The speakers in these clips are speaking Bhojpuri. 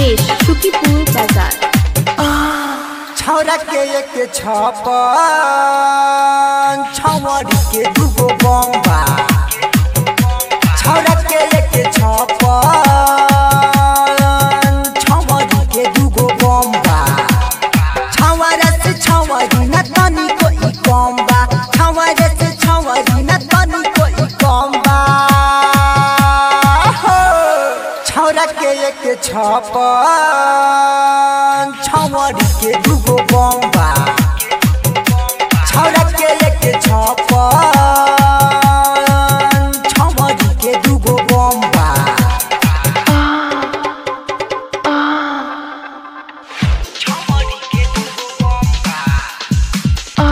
उमेश सुखीपुर बाजार छौरा के एक छपन छौरी के दूगो बम्बा छौरा के एक छपन छौरी के दूगो बम्बा छौरा से छौरी न तनिको ई कम्बा छौरा से छौरी न तनिको ई कम्बा हो छौरा के एक छपन छौरी के दूगो बम्बा छौरा के एक छपन छौरी के दूगो बम्बा छौरी के दूगो बम्बा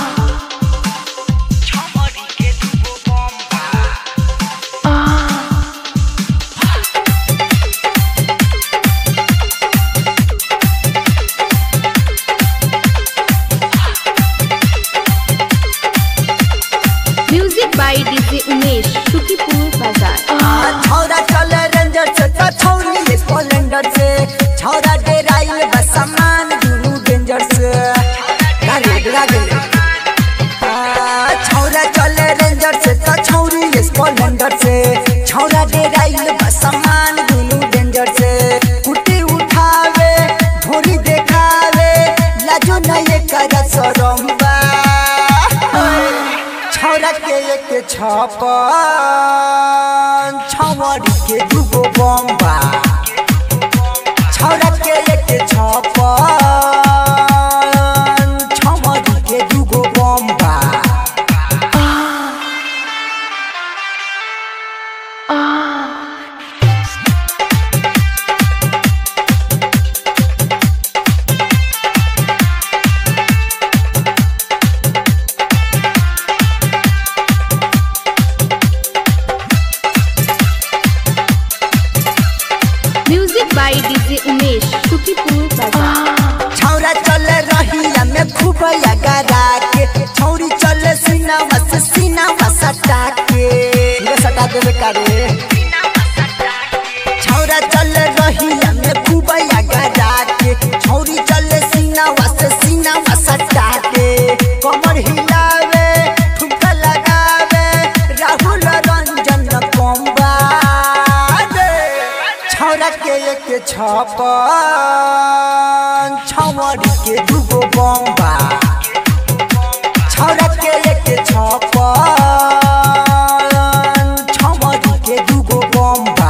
छौरी के दूगो बम्बा music by DJ Umesh Sukhipur Bazar छौरा चल रेंजर से त छौरी स्प्लेंडर से छौरा डेराइल बस सामान दुनु डेंजर से गाड़ी डरा गेले छौरा चल रेंजर से त छौरी स्प्लेंडर से छौरा डेराइल बस सामान दुनु डेंजर से कुटी उठावे धोरी देखावे लाजो न ये कर सरम्बा छौरा के एक छपन छौरी के दूगो बम्बा छौरा के एक छपन छौरी के दूगो बम्बा music by DJ Umesh Sukhipur Bazar छौरा चल रहिया में खूब लगा के छौरी चल सीनावा से सीनावा सटा के ये सटा देवे करे छौरा चल रहिया में खूब लगा के छौरी चल सीनावा से सीनावा सटा के कमर हिलावे ठुमका लगावे राहुल रंजन कोम्बा छौरा के एक छपन छौरी के दूगो बम्बा छौरा के एक छपन छौरी के दूगो बम्बा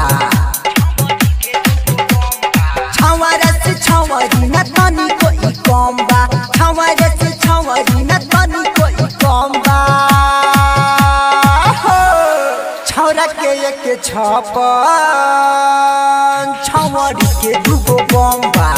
छौरा से छौरी न तनिको ई कम्बा छौरा से छौरी न तनिको ई कम्बा हो छौरा के एक छपन छौरी के दूगो बम्बा